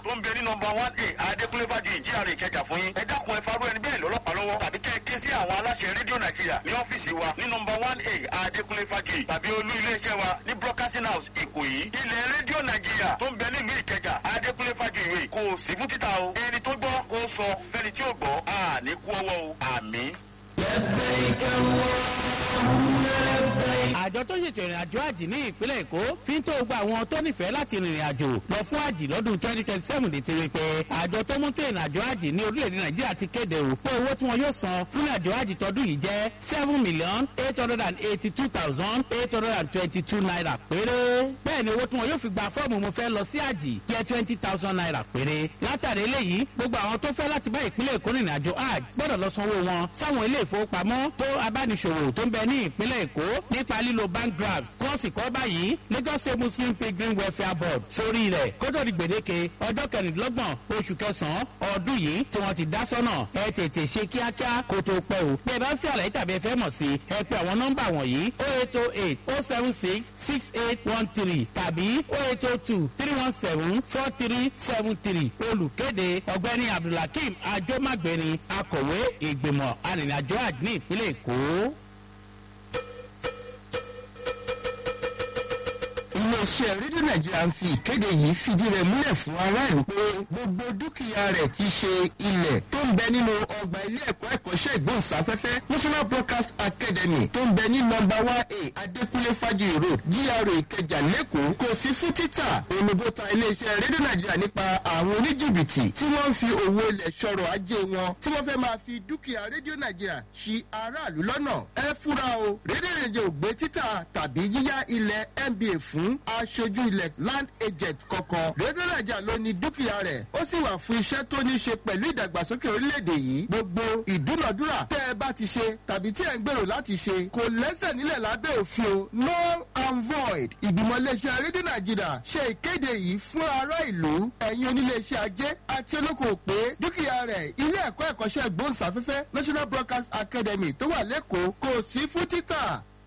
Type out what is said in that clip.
tó ń bẹ ní nọmba one a adékúnlé fàájì GRA ìkẹjà fún yín ẹ dákun ẹ farú ẹni bẹ́ẹ̀ lọ́lọ́pàá lọ́wọ́ tàbí kẹ́ ẹ ké sí àwọn aláṣẹ rédíò nàìjíríà ní ọ́fíìsì wa ní nọmba one a adékúnlé fàájì tàbí olú iléeṣẹ́ wa ní broadcasting house ìkòyí ilẹ̀ rédíò nàìjíríà tó ń bẹ nílùú ìkẹjà adékúnlé fàájì ìwé kò sí fún títà o ẹni tó gbọ́ kó sọ fẹ́ni tí ò gbọ́ àní kú ọwọ́ o àmín. àjọ tó ṣètò ìrìn àjò àjì ní ìpínlẹ̀ èkó fi ń tó gba àwọn tó nífẹ̀ẹ́ láti rìnrìn àjò lọ fún àjì lọ́dún twenty twenty seven lè tẹ̀wé pé àjọ tó mú tó ìrìn àjò àjì ní orílẹ̀-èdè nàìjíríà ti kéde o pé owó tí wọn yóò san fún ìrìn àjò àjì tọdún yìí jẹ́ seven million eight hundred and eighty two thousand eight hundred and twenty two naira péré bẹ́ẹ̀ ni owó tí wọn yóò fi gba fọ́ọ̀mù mo fẹ́ lọ sí àjì jẹ́ twenty thousand naira péré látàrí eléyìí gbogbo àwọn tó fẹ́ láti bá ìpínlẹ̀ èkó rìnrìn àjò àjì gbọ́dọ̀ lọ sanwó wọn sáwọn ilé ìfowópamọ́ tó abániṣòwò tó ń bẹ ní ìpínlẹ̀ èkó nípa lílo bank draft kọ́ọ̀sì kọ́ báyìí lagos state muslim pilgrim welfare board sórí rẹ̀ kótó di gbèdéke ọjọ́ kẹrìndínlọ́gbọ̀n oṣù kẹsàn-án ọdún yìí tí wọ́n ti dá sọ́nà ẹ tètè ṣe kíákíá kó tó pẹ́ o bí ẹ bá ń fi àlàyé tàbí ẹ fẹ́ mọ̀ sí ẹ pé àwọn nọ́mbà wọ̀nyí o eight o eight o seven six six eight one three tàbí o eight o two three one seven four three seven three olùkéde ọ̀gbẹ́ni abdulhakeem ajomagbeni akọ̀wé ìgbìmọ̀ arìnrìnàjò àjò ní ìpínlẹ̀ èkó. iléeṣẹ́ rédíò nàìjíríà ń fi ìkéde yìí fìdí rẹ̀ múlẹ̀ fún aráàlú pé gbogbo dúkìá rẹ̀ ti ṣe ilẹ̀ tó ń bẹ nínú ọgbà ilé ẹ̀kọ́ ẹ̀kọ́ṣẹ́ ìgbóhùnsáfẹ́fẹ́ national broadcast academy tó ń bẹ ní nọmba one a adékúnlé fájuyì road gra ìkẹjà lẹ́kọ̀ọ́ kò sí fún títà olùbọ́ta iléeṣẹ́ rédíò nàìjíríà nípa àwọn oníjìbìtì tí wọ́n ń fi owó ilẹ̀ ṣọ̀rọ̀ ajé wọn tí wọ́n fẹ́ máa fi dúkìá rédíò nàìjíríà ṣi aráàlú lọ́nà ẹ fura o rédíò nàìjíríà ò gbé títà tàbí yíyá ilẹ̀ nba fún aṣojú ilẹ̀ land agent kankan rédíò nàìjíríà ló ní dúkìá rẹ̀ ó sì wà fún iṣẹ́ tó ní ṣe pẹ̀lú ìdàgbàsókè orílẹ̀-èdè yìí gbogbo ìdúnàdúrà tẹ́ ẹ bá ti ṣe tàbí tí ẹ ń gbèrò láti ṣe kò lẹ́sẹ̀ nílẹ̀ lábẹ́ òfin o null and void ìgbìmọ̀ iléeṣẹ́ rédíò nàìjíríà ṣe ìkéde yìí fún ará ìlú ẹ̀yin oníléeṣẹ́ ajé àti olókoòwò pé dúkìá rẹ̀ ilé ẹ̀kọ́ ẹ̀kọ́ṣẹ́ gbóhùnsáfẹ́fẹ́ national broadcast academy tó wà lẹ́kọ̀ọ́ kò sí fún títà